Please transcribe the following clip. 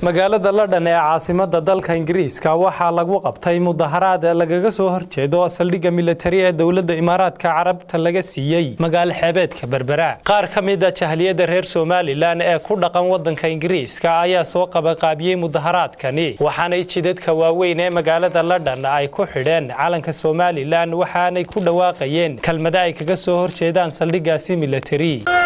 magaalada ladhan ee caasimada dalka ingiriiska waxaa lagu qabtay mudaharaad lagaga soo horjeedo saldhigga militari ee dowladda imaaraadka carabta laga siiyey magaalo xeebeedka berbera qaar ka mid a jahliyada reer somalilan ee ku dhaqan wadanka ingiriiska ayaa soo qabaqaabiyey mudaharaadkani waxaanay jidadka waaweyn ee magaalada ladhan ay ku xidheen calanka somalilan waxaanay ku dhawaaqayeen kelmada ay kaga soo horjeedaan saldhiggaasi militari